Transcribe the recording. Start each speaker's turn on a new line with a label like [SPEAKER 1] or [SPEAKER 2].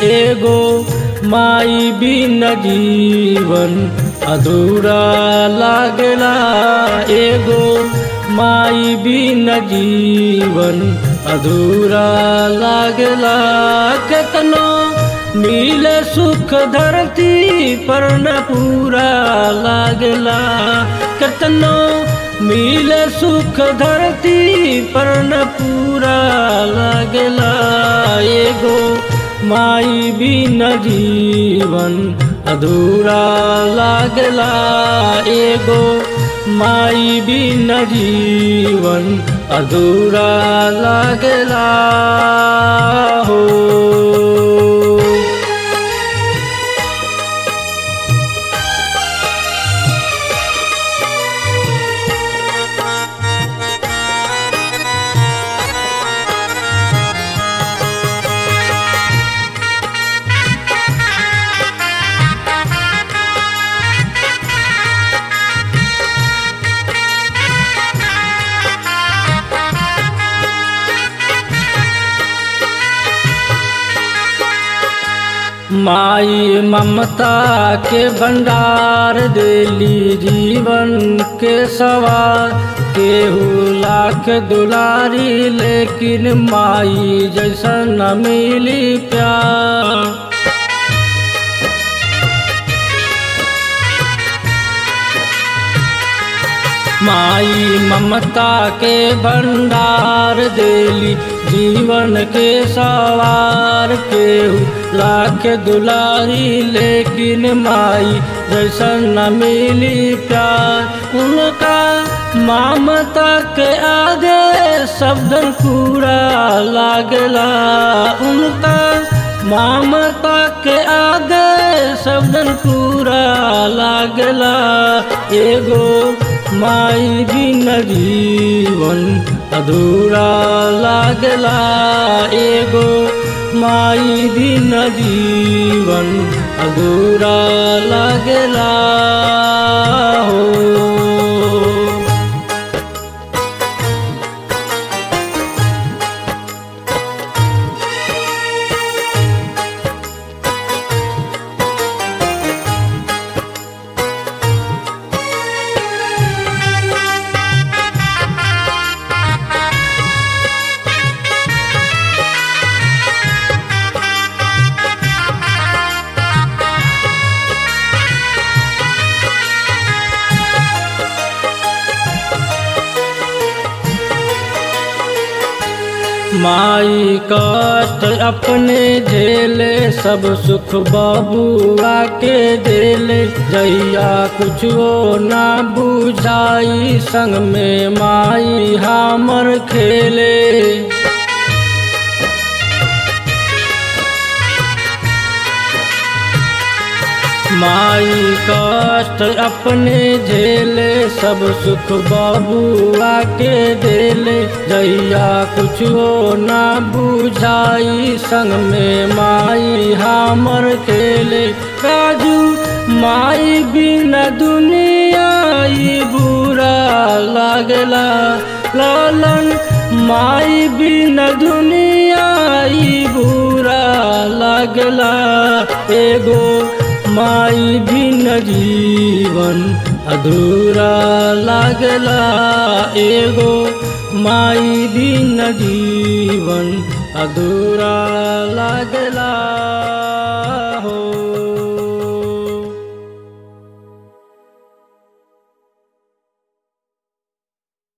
[SPEAKER 1] एगो माई बिन जीवन अधूरा लागला एगो माई बिन जीवन अधूरा लागला केतनो मिले सुख धरती पर न पूरा लागला केतनो मिले सुख धरती पर न पूरा लागला एगो माई बिन जीवन अधूरा लागला एगो माई बिन जीवन अधूरा लागला हो माई ममता के भंडार देली जीवन के सवार केहू लाख दुलारी लेकिन माई जैसा न मिली प्यार माई ममता के भंडार देली जीवन के सवार केहू लाख दुलारी लेकिन माई जैसा न मिली प्यार उनका ममता के आगे शब्दन पूरा लागला उनका ममता के आगे शब्दन पूरा लागला एगो माई बिन जीवन अधूरा लागला एगो माई बिन जीवन अधूरा लागला हो माई कष्ट अपने झेले सब सुख बबुआ के देले जैया कुछो ना बुझाई संग में माई हमर खेले माई कष्ट अपने झेले सब सुख बबुआ के देले जैया कुछ हो ना बुझाई संग में माई हमर खेले राजू माई बिना दुनिया ई बुरा लागला लालन माई बिना दुनिया ई बुरा लागला एगो माई बिन जीवन अधूरा लागला एगो माई बिन जीवन अधूरा लागला